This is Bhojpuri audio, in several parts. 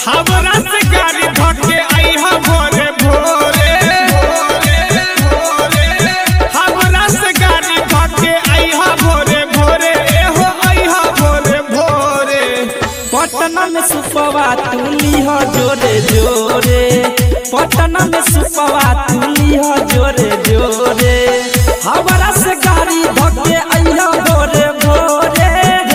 हमरा से गाड़ी धके आइहा भोरे भोरे हमरा से गाड़ी धके आइहा भोरे भोरे एहो आइहा भोरे भोरे पटना में सुपवा तुली हो जोरे जोरे पटना में सुपवा तुली हो जोरे जोरे हमारा से गाड़ी धके अइहा भोरे भोरे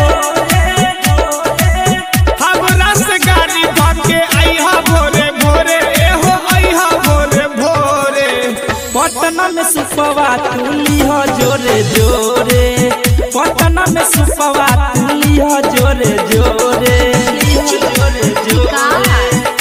हमरा से गाड़ी धके आइहा भोरे भोरे एहो आइहा भोरे भोरे पटना में सुपवा तुली हो जोरे जोरे पटना में सुपवा तुली हो जोरे जोरे जोरे जोरे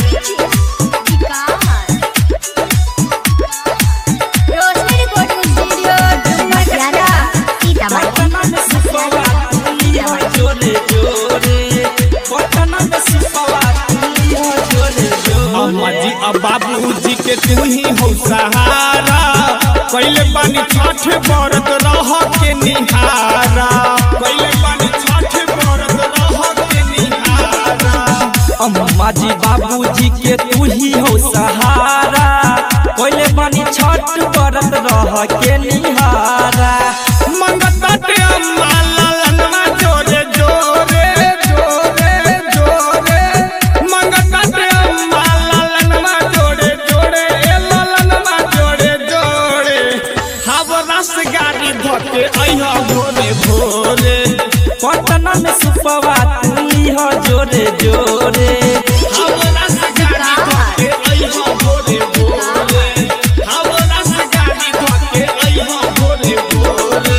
पटना में सुपवा तुली हो जोरे जोरे पटना में सुपवा तुली हो जोरे अम्मा जोरे जी अब बाबूजी के तू ही हो सहारा कैले बानी छठ बरत रह के निहारा कैले बानी छठ बरत रह के निहारा अम्मा जी बाबूजी के तू ही हो सहारा कोइले बानी छठ बरत रह के निहारा मंगता ते अम्मा लालनवा जोरे जोरे जोरे जोरे मंगता ते अम्मा लालनवा जोरे जोरे ए लालनवा जोरे जोरे हवरा से गाड़ी धके अइहा भोरे भोरे पटना में सुपवा तुली हो जोरे जोरे हवरा से गाड़ी धके अइहा भोरे भोरे हवरा से गाड़ी धके अइहा भोरे भोरे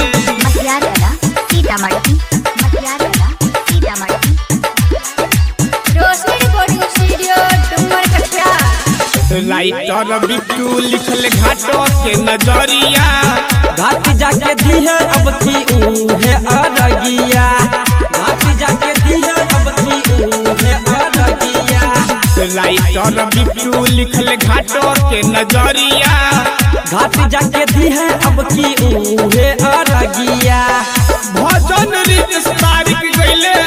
राइटर बिट्टू लिखल घाटो के नजरिया घाट जाके दिहे अब की उहे अरगिया घाट जाके दिहे अब की उहे अरगिया राइटर बिट्टू लिखल घाटो के नजरिया घाट जाके दिहे अब की उहे अरगिया भजन रित तारीख गईले